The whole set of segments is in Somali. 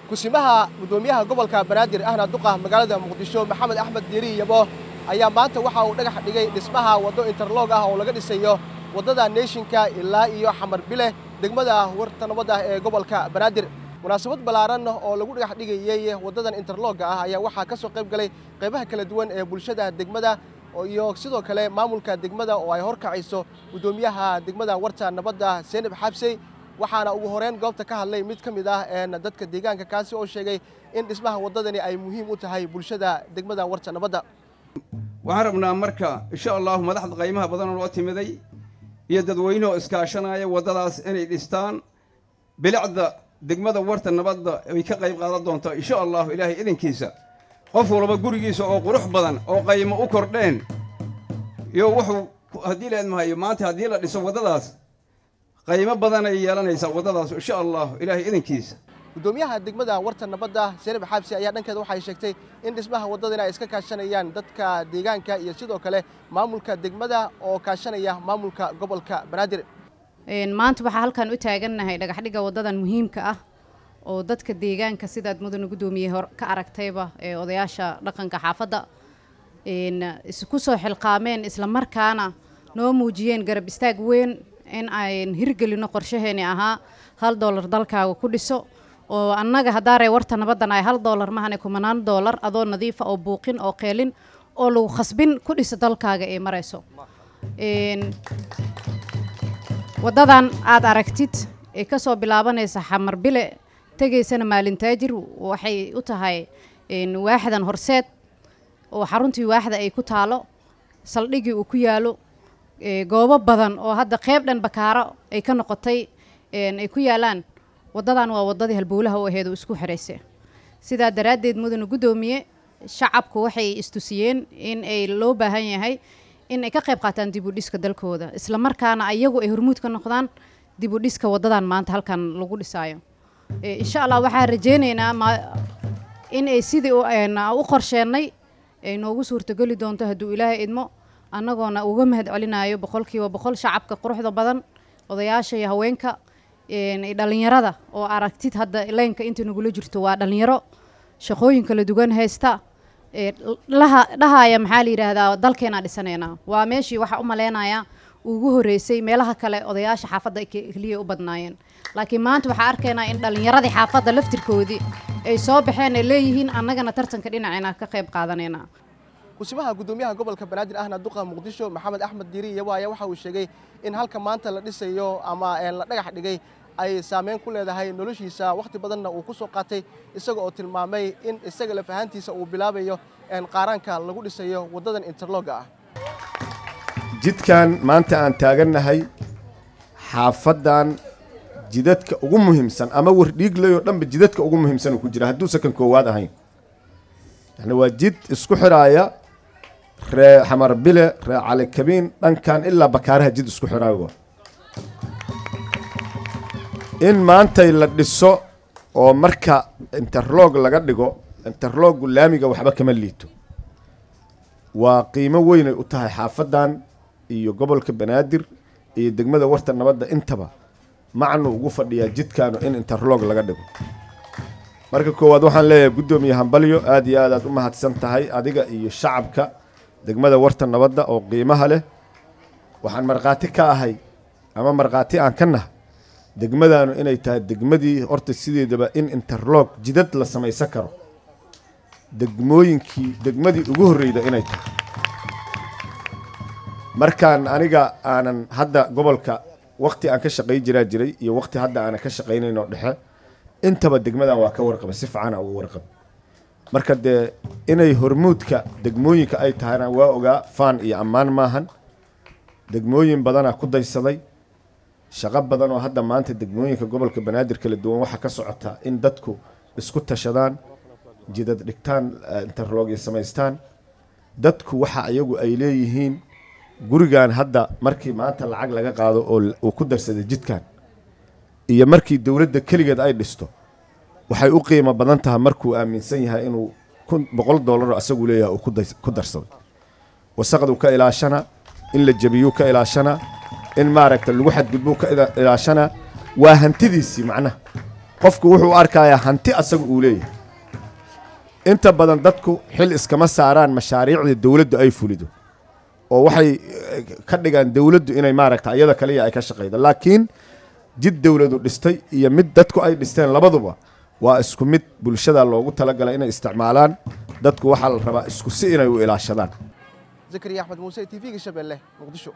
kusimaha guddoomiyaha gobolka banaadir ahna duqa magaalada muqdisho maxamed axmed diiri yabo ayaa maanta waxa uu dhagax dhigay dhismaha waddo interlog ah oo laga dhisayo waddada neeshinka ilaa iyo xamar bile degmada warta nabadda ee gobolka banaadir munaasabad ballaaran oo lagu dhagax dhigayey waddadan interlogga ah ayaa waxaa ka soo qayb galay qaybaha kala duwan ee bulshada degmada iyo sidoo kale maamulka degmada oo ay horkacayso guddoomiyaha degmada warta nabadda seenib xabsey waxaana ugu horeyn goobta ka hadlay mid ka mid ah dadka deegaanka kaasi oo sheegay in dhismaha waddadani ay muhiim u tahay bulshada degmada warta nabadda waxaan rabnaa marka insha allahu madaxda qaymaha badan oo loo timiday iyo dadweyne oo iskaashanaya waddadaas inay dhistaan bilicda degmada warta nabadda ay ka qayb qaadan doonto insha allahu ilaahay idinkiisa qof walba gurigiisa oo qurux badan oo qaymo u kordheen iyo wuxuu haddii leedmahayo maanta haddii la dhiso waddadaas qaymo badan ay yeelanaysaa waddadaas insha allahu ilaahay idinkiisa guddoomiyaha degmada warta nabadda seenib xaabsi ayaa dhankeeda waxay sheegtay in dhismaha waddadan ay iska kaashanayaan dadka deegaanka iyo sidoo kale maamulka degmada oo kaashanaya maamulka gobolka banaadir maanta waxaa halkan u taagannahay dhagaxdhigga waddadan muhiimka ah oo dadka deegaanka sidaad mudana guddoomiye hor ka aragtayba ee odayaasha dhaqanka xaafadda isku soo xilqaameen isla markaana noo muujiyeen garab istaag weyn in ayn hirgelino qorshaheeni ahaa hal doolar dalkaaga ku dhiso oo annaga haddaaree warta nabaddan ay hal doolar mahane kumanaan doolar adoo nadiifa oo buuqin oo qeelin oo lagu khasbin ku dhiso dalkaaga ee marayso waddadan aad aragtid ee ka soo bilaabanaysa xamar bile tegaysana maalintaajir waxay u tahay waaxdan horseed oo xaruntii waaxda ay ku taalo saldhigii uu ku yaalo goobo badan oo hadda qeyb dhan bakaaro ay ka noqotay ay ku yaalaan waddadan waa waddadii halbowlaha u aheed oo isku xiraysa sidaa daraaddeed mudana guddoomiye shacabku waxay istusiyeen in ay loo baahan yahay in ay ka qayb qaataan dib u dhiska dalkooda isla markaana ayagu ay hormuud ka noqdaan dib u dhiska waddadan maanta halkan lagu dhisaayo insha allah waxaan rajeynaynaa in ay sidii u qorsheennay ay noogu suurtogeli doonto hadduu ilaahay idmo annagoona uga mahad celinayo boqolkiiba boqol shacabka quruxda badan odayaasha iyo haweenka dhalinyarada oo aragtid hadda leynka inta nagula jirto waa dhalinyaro shaqooyin kala duwan haysta dhahaya maxaa la yidhaahdaa dalkeenaa dhisanaynaa waa meeshii waxaa u maleynayaa ugu horreysay meelaha kale odayaasha xaafadda keliya u badnaayeen laakiin maanta waxaa arkaynaa in dhallinyaradii xaafadda laftirkoodii ay soo baxeen ay leeyihiin annagana tartanka dhinacina ka qayb qaadanaynaa kusimaha guddoomiyaha gobolka banaadir ahna duqa muqdisho maxamed axmed diiri iyabo ayaa waxa uu sheegay in halka maanta la dhisayo ama la dhagax dhigay ay saameyn ku leedahay noloshiisa wakhti badanna uu ku soo qaatay isaga oo tilmaamay in isaga laf ahaantiisa uu bilaabayo qaaraanka lagu dhisayo waddadan interlogga ah jidkan maanta aan taagannahay xaafaddan jidadka ugu muhiimsan ama wardhiiglayoo dhanba jidadka ugu muhiimsan uu ku jira hadduusa kan koowaad ahayn yani waa jid isku xidhaaya ree xamar bile ree calikabiin dhankan ilaa bakaaraha jid isku xidhaayo in maantay la dhiso oo marka interlog laga dhigo interloggu laamiga waxba kama liito waa qiimo weynay u tahay xaafaddan iyo gobolka banaadir iyo degmada warta nabadda intaba macnu ugu fadhiyaa jidkaanu in interlog laga dhigo marka koowaad waxaan leeyahay guddoomiye hambalyo aad iyo aad aad u mahadsan tahay adiga iyo shacabka degmada warta nabadda oo qiimaha leh waxaan markhaati ka ahay ama markhaati aan ka nahay degmadaanu inay tahay degmadii horta sideedaba in interlog jidad la samaysan karo degmooyinkii degmadii ugu horreyda inay tahay markaan aniga aanan hadda gobolka wakti aan ka shaqay jiraa jiray iyo wakti hadda aanan ka shaqaynayn oo dhexe intaba degmadan waa ka warqaba si fiicana uga warqaba marka dee inay hormuudka degmooyinka ay tahayna waa ogaa faan iyo ammaan maahan degmooyin badanaa ku daysaday shaqo badan oo hadda maanta degmooyinka gobolka banaadir kala duwan waxaa ka socota in dadku isku tashadaan jidad dhigtaan interlogya samaystaan dadku waxa iyagu ay leeyihiin gurigan hadda markii maanta lacag laga qaado oo uu ku darsaday jidkan iyo markii dowladda keligeed ay dhisto waxay u qiimo badan tahay markuu aaminsan yahay inuu kun boqol doolaroo asagu leeyahay uu ku darsaday wasaqduu ka ilaashana in la jebiyuu ka ilaashana in maaragta lagu xadgudbuu ka ilaashana waa hantidiisii macnaha qofku wuxuu u arkayaa hanti asaga uu leeyahay inta badan dadku xil iskama saaraan mashaariicda dowladdu ay fulido oo waxay eh, ka dhigaan dowladdu inay maaragta iyada kaliya ay ka shaqaydo laakiin jid dowladu dhistay iyo mid dadku ay dhisteen labaduba waa isku mid bulshada loogu talagalay inay isticmaalaan dadku waxaa la rabaa isku si inay u ilaashadaan zakariya axmed muuse t v-ga shabeelle muqdisho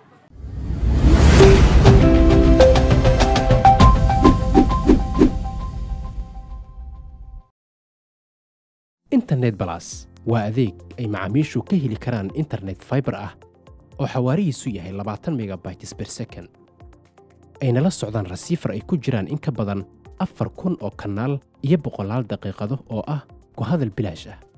internet balas waa adeeg ay macaamiishu ka heli karaan internet fiber ah oo xawaarihiisu yahay labaatan megabytes per second ayna la socdaan rasiifar ay ku jiraan in ka badan afar kun oo kanaal iyo boqolaal daqiiqado oo ah ku hadal bilaash ah